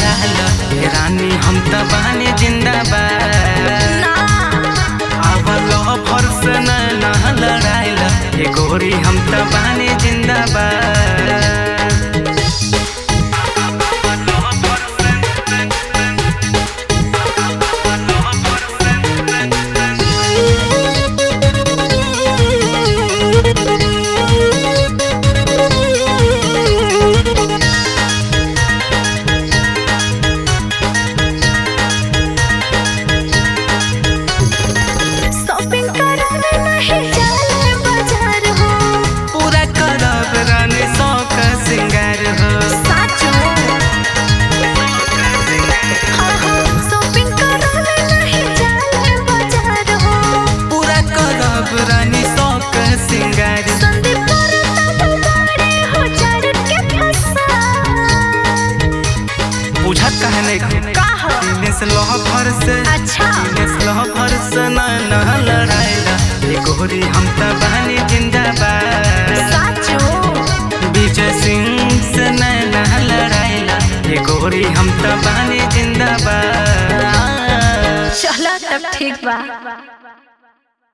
लड़ाला हे रानी हम त बानी जिंदाबाद ना आवलो फरस न ना लड़ाइला हे गोरी हम त बानी जिंदाबाद शॉपिंग करावे नहीं जाले बाजार हो पूरा करब रानी शौक सिंगार हो साचो हाँ हाँ शॉपिंग करावे नहीं जाले बाजार हो पूरा करब रानी शौक सिंगार संदीप परताप बड़े हो चढ़ के फंसा बुझत कहे नहीं का हो दिनेश लह भर से अच्छा दिनेश लह भर से न न लड़ाइला हे गोरी हम त बानी जिंदाबाद साचो विजय सिंह से न न लड़ाइला हे गोरी हम त बानी जिंदाबाद चला तब ठीक बा